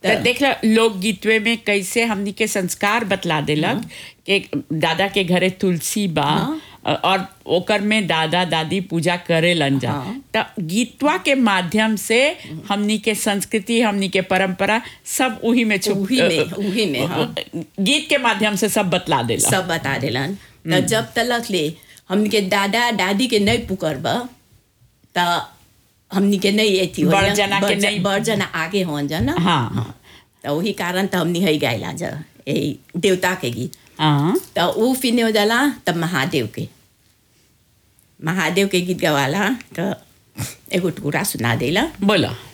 तो देख लो लोकगीतवे में कैसे हमनी के संस्कार बतला देलक कि दादा के घरे तुलसी बा और ओकर में दादा दादी पूजा करे लन जा हाँ। त गीतवा के माध्यम से हमनी के संस्कृति हमनी के परंपरा सब उही में छुप उही में- उही में, हाँ। गीत के माध्यम से सब बतला देला सब बता देलन तो जब तलक ले हमनी के दादा दादी के नहीं पुकरब तो हमनी के नहीं एथी होई बड़ ना। जना के बड़ ज- नहीं- बड़ जना आगे होन जा ना हाँ तो वही कारण तो हमनी है गायला जा ए देवता के गीत हाँ तो ऊ फिने हो जाला तब महादेव के महादेव के गीत गवाला तो एगो टुकड़ा सुना देला बोला